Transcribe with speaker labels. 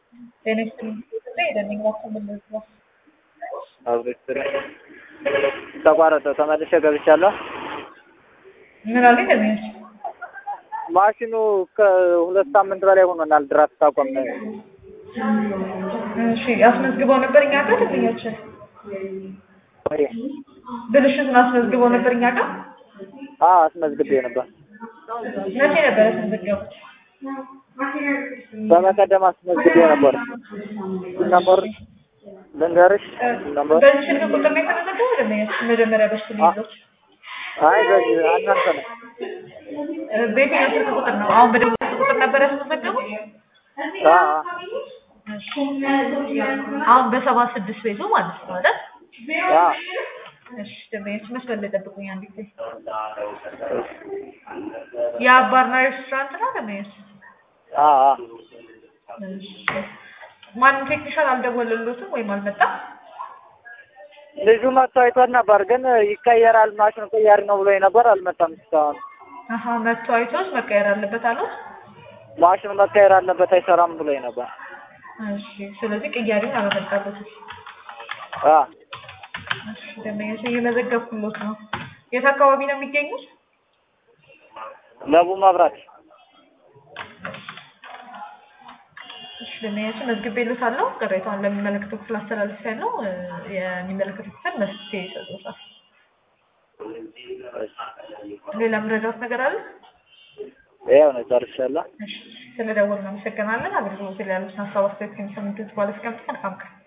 Speaker 1: ጤና ይስጥልኝ ሄደን ባሰምልት ነው
Speaker 2: አብሬት ተቋረጠ። ተመልሼ ገብቻለሁ።
Speaker 1: ምን አለ ደሚያች
Speaker 2: ማሽኑ ከሁለት ሳምንት በላይ ሆኖናል። ድራፍት ታቆም
Speaker 1: እሺ አስመዝግበው ነበር እኛ ጋር ደንበኛችን ብልሽቱን አስመዝግበው ነበር እኛ ጋር
Speaker 2: አስመዝግቤ ነበር።
Speaker 1: መቼ ነበር ያስመዘገቡት?
Speaker 2: በመቀደም አስመዝግቤ ነበር። ነበር ልንገርሽ ነበር
Speaker 1: በዚህ ስልክ ቁጥር ነው የተመዘገበው ደንበኛችን መጀመሪያ በሱ ነው ይዞት
Speaker 2: አይ በዚህ እናንተ ነው
Speaker 1: በየትኛው ስልክ ቁጥር ነው? አሁን በደቡብ ስልክ ቁጥር ነበር ያስመዘገቡት?
Speaker 2: አ
Speaker 1: አሁን በሰባ ስድስት ቤቱ ማለት ነው አይደል?
Speaker 2: አ
Speaker 1: እሺ ደንበኛችን መስመር ላይ ጠብቁኝ አንድ ጊዜ። የአባርና ሬስቶራንት ነው ደንበኛችን?
Speaker 2: አ አ
Speaker 1: እሺ ማንም ቴክኒሻል አልደወለሎትም ወይም አልመጣም?
Speaker 2: ልጁ መጥቶ አይቶት ነበር፣ ግን ይቀየራል ማሽኑ ቀያሪ ነው ብሎ ነበር። አልመጣም እስካሁን።
Speaker 1: አሀ መጥቶ አይቶት መቀየር አለበት አሉት።
Speaker 2: ማሽኑ መቀየር አለበት አይሰራም ብሎ ነበር።
Speaker 1: እሺ ስለዚህ ቅያሪውን አላመጣበትም።
Speaker 2: አ
Speaker 1: እሺ ደንበኛችን እየመዘገብኩሎት ነው። የት አካባቢ ነው የሚገኙት?
Speaker 2: ለቡ መብራት
Speaker 1: እሺ ደንበኛችን መዝግቤልዎታለሁ። ቅሬታውን ለሚመለከተው ክፍል አስተላልፌያለሁ። እ የሚመለከተው ክፍል መፍትሄ ይሰጡታል። ሌላ የምረዳዎት ነገር አለ?
Speaker 2: ይኸው ነው ጨርሻለሁ።
Speaker 1: እሺ ስለደወልን እናመሰግናለን። አገልግሎት ላይ ያሉትን ሀሳብ አስተያየት ከሚሰሙት በኋላ እስከምትቀን መልካም ቀን